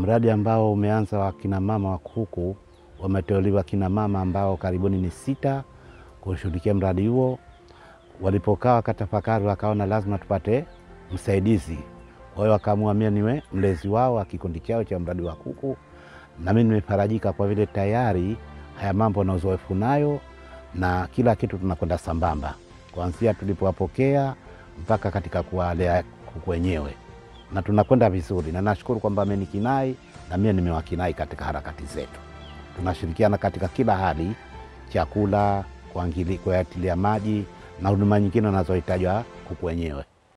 mradi ambao umeanza wa kina mama wa kuku, wameteuliwa kina mama ambao karibuni ni sita kushughulikia mradi huo. Walipokaa wakatafakari, wakaona lazima tupate msaidizi. Kwa hiyo wakaamua mimi niwe mlezi wao wa kikundi chao cha mradi wa kuku, na mimi nimefarajika kwa vile tayari haya mambo na uzoefu nayo, na kila kitu tunakwenda sambamba, kuanzia tulipowapokea mpaka katika kuwalea kuku wenyewe, na tunakwenda vizuri, na nashukuru kwamba amenikinai na mimi nimewakinai katika harakati zetu. Tunashirikiana katika kila hali, chakula, kuangili- kuyatilia maji na huduma nyingine wanazohitaji kuku wenyewe.